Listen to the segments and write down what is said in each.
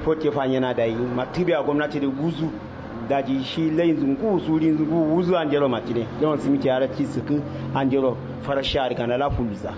report ya fanya na da yi matibi a gwamnati da guzu daji shi layin zungu surin zungu wuzu an jero matine don simiti ya rati suku an jero fara shari kana la fuluza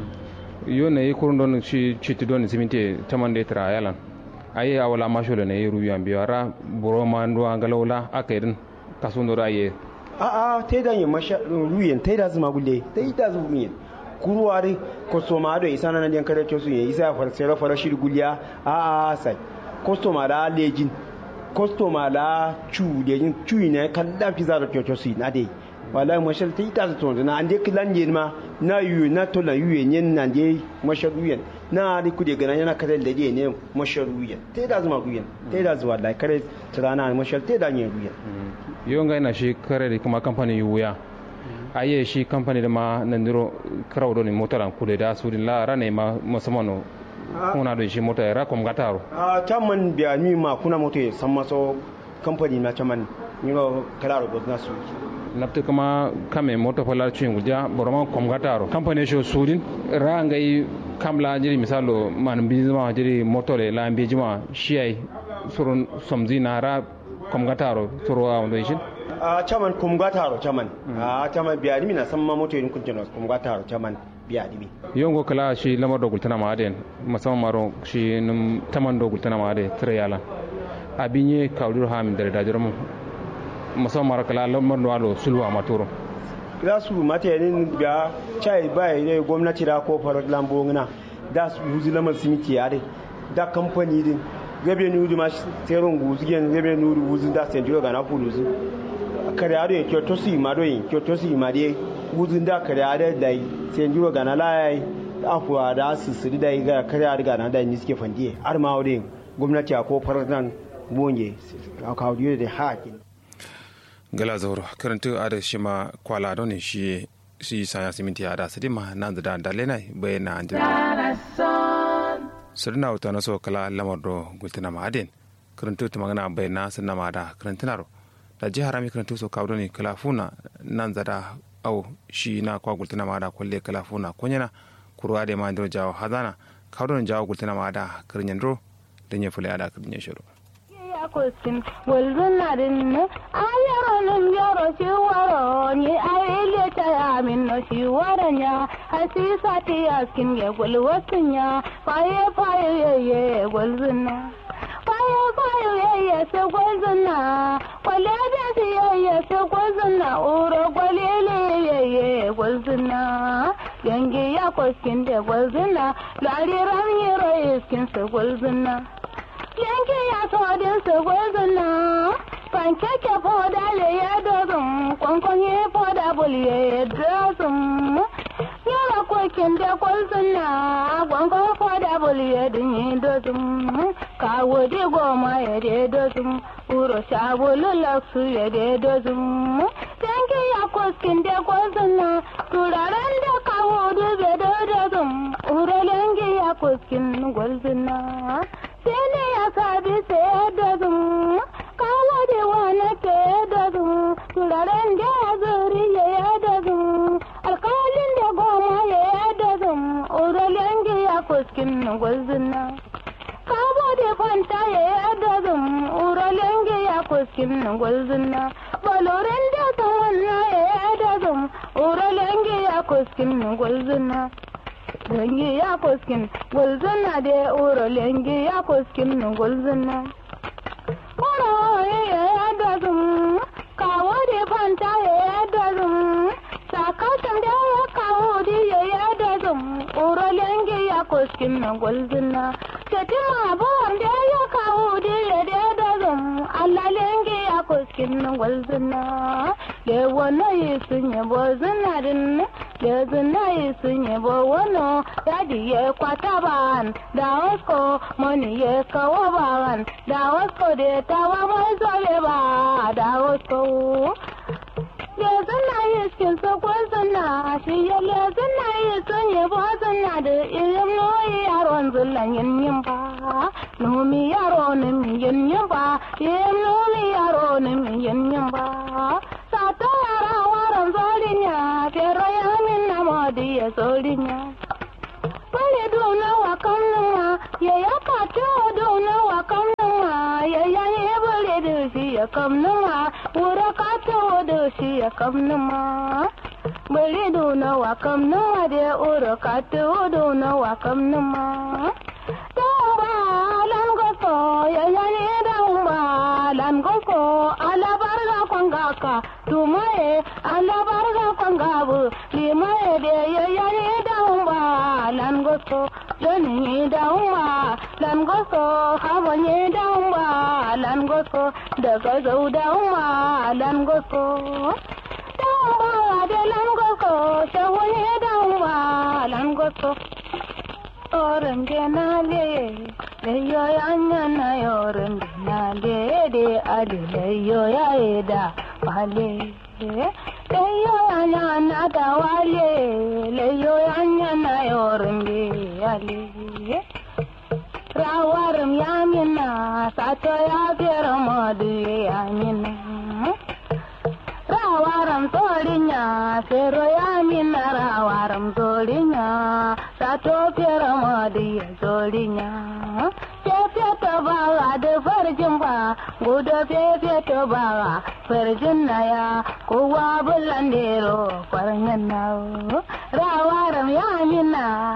yo ne kurun don shi chiti don simiti tamande tra yalan ayi awala masho ne yi rubi an biyo ara buro ma ndo angalawla akaidin kasun do aye a a tai da yin masha ruyen tai da zuma gulle tai da zuma ruyen kuruwari kostoma do isa nan den kare to su yi isa far sera fara shi gulya a a sai kostoma da lejin kostoma la cu lejin cu ne kan da fi zara to su na dai wallahi mashal tai da to na ande kilan yin ma na yu na to la yu yen nan dai mashal ruyen na ri kude gana yana kare da dai ne mashal ruyen tai da zuma ruyen tai da zuwa da kare tirana mashal tai da yin ruyen yo ngai na shi kare da kuma kamfani wuya aye shi kamfani da ma nan diro kraw do ni motaran kule da su din la rane ma musamman kuna da shi mota ra kom gataro a chaman biya ni ma kuna moto ya san maso kamfani na chaman ni ro kalaro go na su nafta kama kame mota fala cin guja boroma kom gataro kamfani shi sudin ra ngai kamla jiri misalo man bizma jiri motore la bijima shi ai surun somzi na ra kom gataro suru a wando shi a chaman kum gataro chaman a chaman biya ni na san ma moto yin kunjino kum gataro chaman biya ni yongo kala shi lamar da gultana ma aden musamman maro shi num taman do gultana ma ade tire yala abinye kawdur ha min dare dajiro mu musamman maro kala lamar do alo sulwa maturo za su mata yanin biya chai bai ne gwamnati da ko farar lambo ngana da su yuzi lamar simiti yare da kamfani din gabe ni wudu ma teron guzigen gabe ni wudu wuzin da sen jiro gana fuluzu kare ado kyo to si ma do yin kyo to si ma de wuzin da kare ado dai sen jiro gana lai afuwa da su siri dai ga kare ado gana da ni suke fandiye har ma wurin gwamnati a ko farar nan bonye a kawo da hakin gala zauro karanta ada shi ma kwala don ne shi shi sanya siminti ada sadi ma nan da dalena bayana an sirna wata na so kala lamar do gultina ma aden karantu ta magana bayana sunna ma da karantina ro da jihar rami karantu so kawo ne kala funa nan zada au shi na kwa gultina ma da kwalle kala funa kunyana kurwa da ma ndo jawo hazana kawo jawo gultina ma da karinyan ro da ya fule ada karinyan shiro kusin walzunarin ne ayaronin yaro shi waro ni ayele ta amin no shi waran ya hasisa ta yaskin ya gulwasin ya faye faye yeye gulzuna faye faye yeye se gulzuna kwale da si yeye se gulzuna uro kwalele yeye gulzuna yangi ya kuskin da gulzuna lariran yero iskin se gulzuna yanke ya todin su gwazina pankeke foda le ya dozin kwankwanye foda bulye ya dozin yara kokin da kwazina kwankwan foda bulye din yi dozin kawo di goma ya de dozin uro sabulu laksu ya de dozin yanke ya koskin da kwazina turaren da kawo dube da dozin uro yanke ya koskin gwazina sene ya sabi sai da zum kawo da wani ke da zum turaren da ya zuri ya da zum alkalin da goma ya da zum uralen da ya kuskin gwazina kawo da fanta ya da zum uralen da ya kuskin gwazina baloren da tawanna ya da zum uralen da ya kuskin gwazina lengi ya koskin gulzuna da uro lengi ya koskin gulzuna uro ya da zum kawo da fanta ya da zum sakatan da ya kawo da ya da zum uro lengi ya koskin gulzuna tetima bon da ya kawo da ya da zum Allah lengi ya koskin gulzuna le wono yi sunye bozuna din le zuna yi sunye bo wono yadi ye kwata ban da wasko moni ye kawo ban da wasko de tawa mai zole ba da wasko le zuna yi skin so ko zuna shi ye le zuna yi sunye bo zuna da ilim no yaron zullan yin yin ba numi yaro nim yin yin ba ilim numi yaro nim yin yin ba sata yara waran zolinya pero yamin na modi ya zolinya Wale dona wa kamnuma ya ya kato dona wa kamnuma ya kamnuma wuro ka ta wado shi ya kamnuma bari duna wa kamnuma da wuro ka ta wado na wa kamnuma Damba lan goso ya yani damba lan goso ala barga kwangaka tumaye ala barga kwangabu limaye de ya yani damba lan goso dani damba lan goso habanye damba lan goso daga zau damba lan goso damba de lan goso shawanye damba lan goso yorin genale leyo yanya na yorin genale de adi leyo ya eda wale leyo yanya na da wale leyo yanya na yorin genale rawarim yamina sato ya fere modu yamina rawaram torinya fero yamina rawaram torinya sato fere modu ya torinya fefe to bawa da farjin ba gudu fefe to bawa farjin na ya kowa bulan dero farjin na rawaram yamina